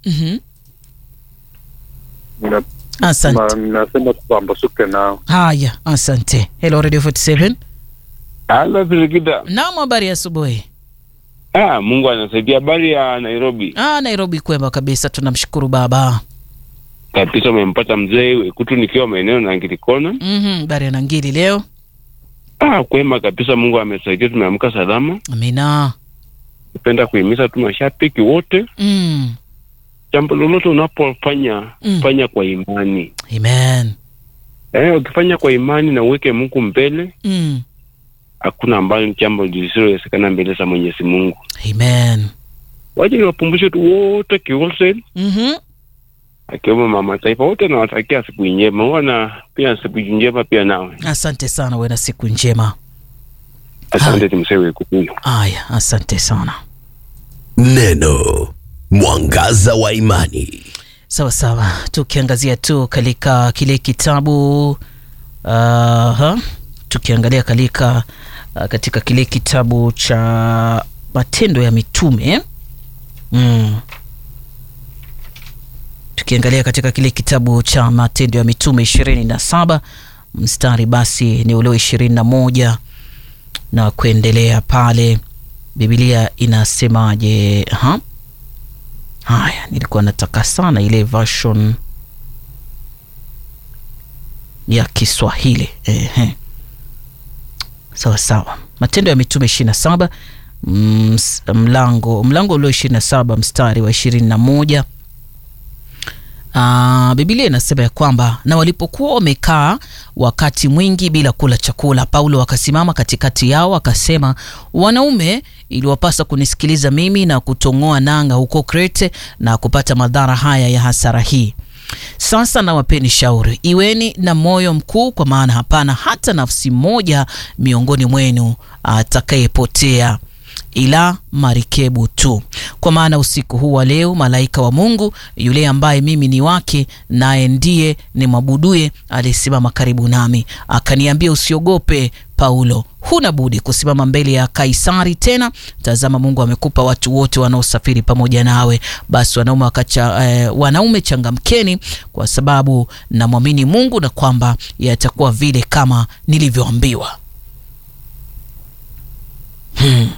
Mhm. Nina- Asante. ma- Nasema tupambazuke nao. Haya, asante. Hello Radio 47. Halo Firikida. Naam, habari ya asubuhi. Ah, Mungu anasaidia. Habari ya Nairobi Ah, Nairobi kwema kabisa, tunamshukuru Baba. kabisa, umempata mzee Wekutu nikiwa maeneo na Angilikona. Mhm, habari ya Nangili leo. Ah, kwema kabisa, Mungu amesaidia, tumeamka salama. Amina. Napenda kuhimiza tu mashabiki wote, Mm. jambo lolote unapofanya Mm. fanya kwa imani. Amen. Eh, ukifanya kwa imani na uweke Mungu mbele, Mm. hakuna ambalo jambo lisilowezekana mbele za Mwenyezi Mungu. Amen. Waje niwapumbushe tu wote kiwholesale, Mhm. akiwemo mama taifa wote, nawatakia siku njema, huwa na pia siku njema pia nawe. Asante sana, uwe na siku njema. Asante timsee Wekutu huyo. Aya, asante sana. Neno mwangaza wa imani. Sawa sawa, tukiangazia tu katika kile kitabu uh, tukiangalia kalika uh, katika kile kitabu cha Matendo ya Mitume mm. Tukiangalia katika kile kitabu cha Matendo ya Mitume ishirini na saba mstari basi ni ule ishirini na moja na kuendelea pale, Biblia inasemaje? ha? Haya, nilikuwa nataka sana ile version ya Kiswahili. Ehe, sawa sawa. Matendo ya Mitume ishirini na saba mlango mlango ulio ishirini na saba mstari wa ishirini na moja. Uh, Biblia inasema ya kwamba na walipokuwa wamekaa wakati mwingi bila kula chakula, Paulo akasimama katikati yao akasema, wanaume, iliwapasa kunisikiliza mimi na kutong'oa nanga huko Krete na kupata madhara haya ya hasara hii. Sasa nawapeni shauri, iweni na moyo mkuu, kwa maana hapana hata nafsi moja miongoni mwenu atakayepotea ila marikebu tu. Kwa maana usiku huu wa leo malaika wa Mungu yule ambaye mimi ni wake, naye ndiye nimwabuduye, alisimama karibu nami, akaniambia, usiogope Paulo, huna budi kusimama mbele ya Kaisari. Tena tazama, Mungu amekupa watu wote wanaosafiri pamoja nawe. Basi wanaume wakacha, eh, wanaume changamkeni, kwa sababu namwamini Mungu na kwamba yatakuwa vile kama nilivyoambiwa. hmm.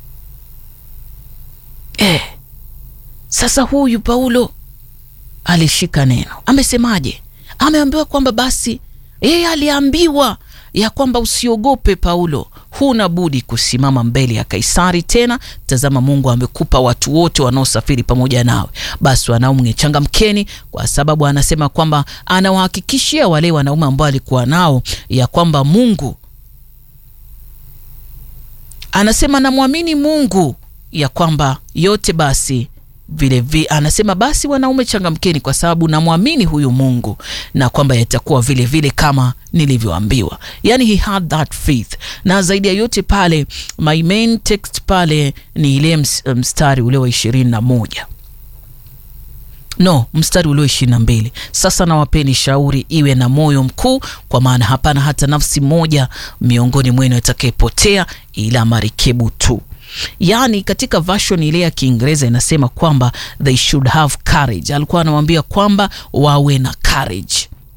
Eh, sasa huyu Paulo alishika neno. Amesemaje? Ameambiwa kwamba basi yeye aliambiwa ya kwamba usiogope Paulo, huna budi kusimama mbele ya Kaisari. Tena tazama, Mungu amekupa watu wote wanaosafiri pamoja nawe. Basi wanaume changamkeni, kwa sababu anasema kwamba anawahakikishia wale wanaume ambao alikuwa nao ya kwamba Mungu anasema namwamini Mungu ya kwamba yote basi vile vile anasema basi wanaume changamkeni, kwa sababu namwamini huyu Mungu na kwamba yatakuwa vile vile kama nilivyoambiwa. Yani he had that faith, na zaidi ya yote pale, my main text pale ni ile mstari ule wa ishirini na moja no mstari ulio ishirini na mbili sasa nawapeni shauri iwe na moyo mkuu, kwa maana hapana hata nafsi moja miongoni mwenu atakayepotea, ila marikebu tu. Yaani, katika version ile ya Kiingereza inasema kwamba they should have courage. Alikuwa anawambia kwamba wawe na courage.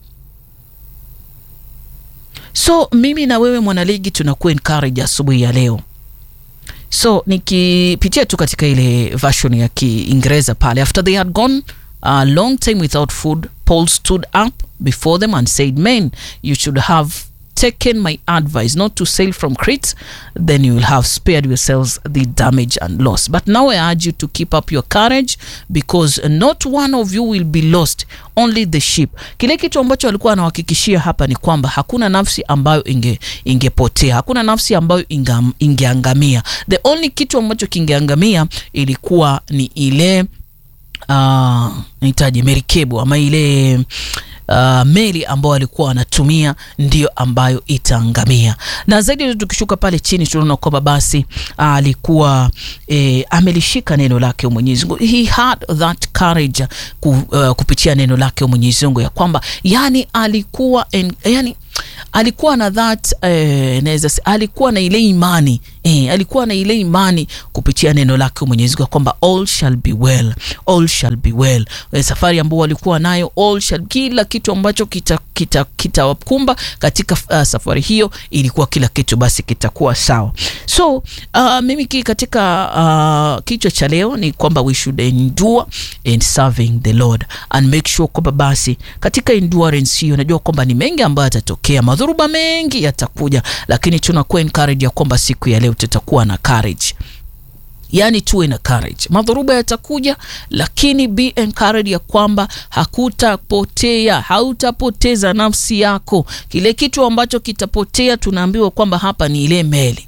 So mimi na wewe mwanaligi tunakuwa encourage asubuhi ya leo. So nikipitia tu katika ile version ya Kiingereza pale, after they had gone a long time without food Paul stood up before them and said men you should have taken my advice not to sail from Crete then you will have spared yourselves the damage and loss but now I urge you to keep up your courage because not one of you will be lost only the ship kile kitu ambacho alikuwa anawahakikishia hapa ni kwamba hakuna nafsi ambayo inge ingepotea hakuna nafsi ambayo inga, ingeangamia the only kitu ambacho kingeangamia ilikuwa ni ile uh, nahitaji merikebu ama ile uh, meli ambayo alikuwa anatumia ndiyo ambayo itaangamia. Na zaidi tukishuka pale chini tunaona kwamba basi alikuwa eh, amelishika neno lake Mwenyezi Mungu, he had that courage ku, uh, kupitia neno lake Mwenyezi Mungu ya kwamba yani alikuwa en, yani alikuwa na that eh, naweza se- alikuwa na ile imani eh, alikuwa na ile imani kupitia neno lake Mwenyezi Mungu kwamba all shall be well, all shall be well. Eh, safari ambao walikuwa nayo all shall, kila kitu ambacho kitawakumba kita, kitawakumba katika uh, safari hiyo ilikuwa kila kitu basi kitakuwa sawa. So uh, mimi ki katika uh, kichwa cha leo ni kwamba we should endure in serving the Lord and make sure kwamba basi katika endurance hiyo najua kwamba ni mengi ambayo yatatokea, madhuruba mengi yatakuja, lakini tunakuwa encourage ya kwamba siku ya leo tutakuwa na courage yaani tuwe na courage. Madhuruba yatakuja, lakini be encouraged ya kwamba hakutapotea, hautapoteza nafsi yako. Kile kitu ambacho kitapotea, tunaambiwa kwamba hapa ni ile meli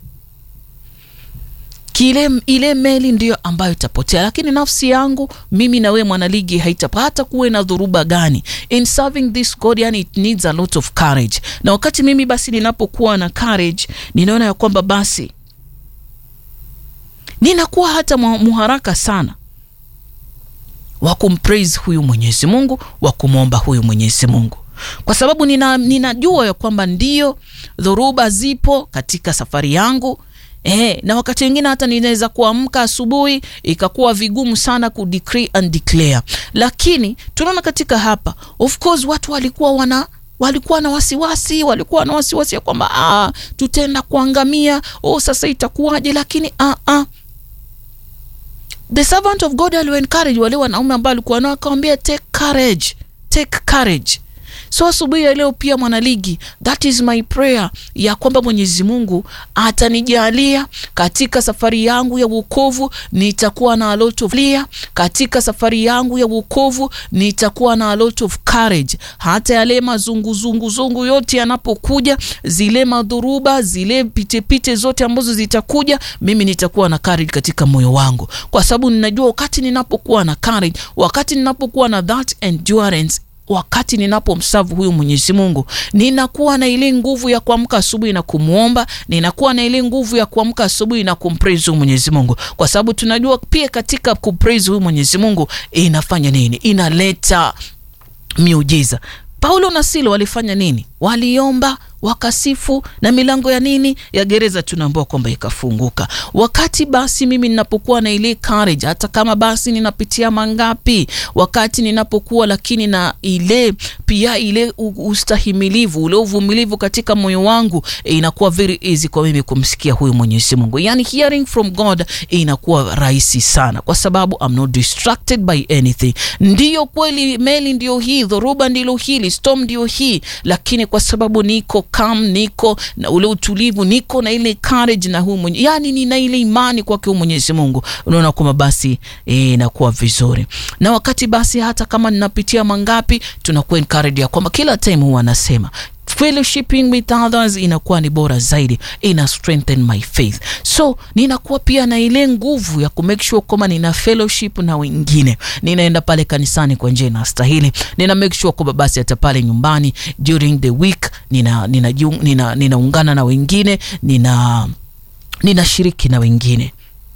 kile ile meli ndiyo ambayo itapotea, lakini nafsi yangu mimi na wewe mwanaligi haitapata kuwe na dhuruba gani in serving this God, yani it needs a lot of courage. Na wakati mimi basi ninapokuwa na courage, ninaona ya kwamba basi ninakuwa hata mu- muharaka sana wa kumpraise huyu Mwenyezi Mungu, wa kumwomba huyu Mwenyezi Mungu, kwa sababu nina, ninajua ya kwamba ndio dhoruba zipo katika safari yangu. Eh, na wakati mwingine hata ninaweza kuamka asubuhi ikakuwa vigumu sana ku decree and declare, lakini tunaona katika hapa, of course watu walikuwa wana walikuwa na wasiwasi, walikuwa na wasiwasi ya kwamba ah, tutaenda kuangamia, oh, sasa itakuwaje? Lakini ah, ah, the servant of God aliwa encourage wale wanaume ambao alikuwa nao, akawambia take courage, take courage. So asubuhi ya leo pia mwanaligi, that is my prayer ya kwamba Mwenyezi Mungu atanijalia katika safari yangu ya wokovu, nitakuwa na a lot of clear. Katika safari yangu ya wokovu nitakuwa na a lot of courage, hata yale mazunguzungu zungu yote yanapokuja, zile madhuruba, zile pitepite zote ambazo zitakuja, mimi nitakuwa na courage katika moyo wangu, kwa sababu ninajua wakati ninapokuwa na courage, wakati ninapokuwa na that endurance wakati ninapomsavu huyu Mwenyezi Mungu, ninakuwa na ile nguvu ya kuamka asubuhi na kumwomba, ninakuwa na ile nguvu ya kuamka asubuhi na kumpraise huyu Mwenyezi Mungu, kwa sababu tunajua pia katika kupraise huyu Mwenyezi Mungu inafanya nini? Inaleta miujiza. Paulo na Silo walifanya nini? Waliomba, wakasifu, na milango ya nini ya gereza tunaambiwa kwamba ikafunguka. Wakati basi mimi ninapokuwa na ile courage, hata kama basi ninapitia mangapi, wakati ninapokuwa lakini na ile pia ile u- ustahimilivu, ule uvumilivu katika moyo wangu, eh, inakuwa very easy kwa mimi kumsikia huyu Mwenyezi Mungu, yani hearing from God inakuwa rahisi sana, kwa sababu I'm not distracted by anything. Ndiyo kweli, meli ndio hii, dhoruba ndilo hili, storm ndio hii, lakini kwa sababu niko calm, niko na ule utulivu, niko na ile courage na huyu mwenye, yani nina ile imani kwake huyu Mwenyezi Mungu, unaona kwamba basi eh, inakuwa vizuri. Na wakati basi hata kama ninapitia mangapi, tunakuwa encouraged ya kwamba kila time huwa anasema fellowshipping with others inakuwa ni bora zaidi, ina strengthen my faith. So ninakuwa pia na ile nguvu ya kumake sure kwamba nina fellowship na wengine, ninaenda pale kanisani kwa njia inastahili, nina make sure kwamba basi hata pale nyumbani during the week nina ninaungana nina, nina, nina na wengine nina ninashiriki na wengine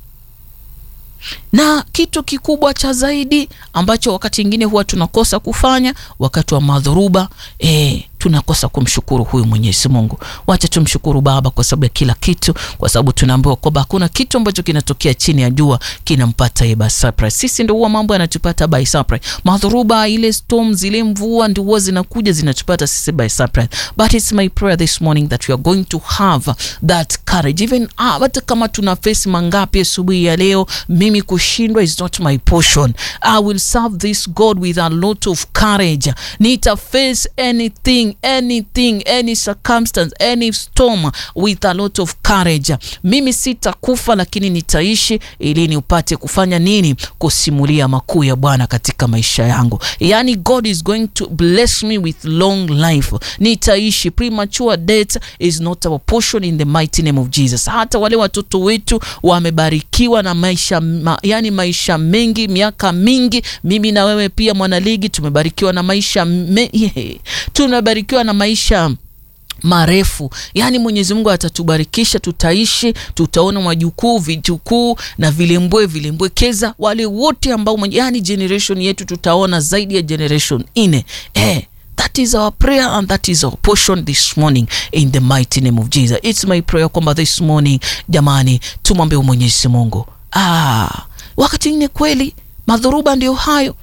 na kitu kikubwa cha zaidi ambacho wakati mwingine huwa tunakosa kufanya wakati wa madhuruba eh, tunakosa kumshukuru huyu Mwenyezi Mungu. Wacha tumshukuru Baba kwa sababu ya kila kitu, kwa sababu tunaambiwa kwamba hakuna kitu ambacho kinatokea chini ya jua kinampata yeye by surprise. Sisi ndio huwa mambo yanatupata by surprise. Madhuruba, ile storm, zile mvua ndio huwa zinakuja zinatupata sisi by surprise. But it's my prayer this morning that we are going to have that courage even ah, hata kama tuna face mangapi asubuhi ya leo, mimi kushindwa is not my portion. I will serve this God with a lot of courage. Nita face anything anything any circumstance any storm with a lot of courage. Mimi sitakufa lakini nitaishi ili niupate kufanya nini? Kusimulia makuu ya Bwana katika maisha yangu. Yani God is going to bless me with long life. Nitaishi. Premature death is not our portion in the mighty name of Jesus. Hata wale watoto wetu wamebarikiwa na maisha ma, yani maisha mengi, miaka mingi. Mimi na wewe pia mwanaligi tumebarikiwa na maisha me, tumebarikiwa na maisha marefu yaani mwenyezi mungu atatubarikisha tutaishi tutaona majukuu vijukuu na vilembwe vilembwekeza wale wote ambao yani generation yetu tutaona zaidi ya generation nne eh, that is our prayer and that is our portion this morning in the mighty name of jesus its my prayer kwamba this morning jamani tumwambie mwenyezi mungu ah, wakati ingine kweli madhuruba ndio hayo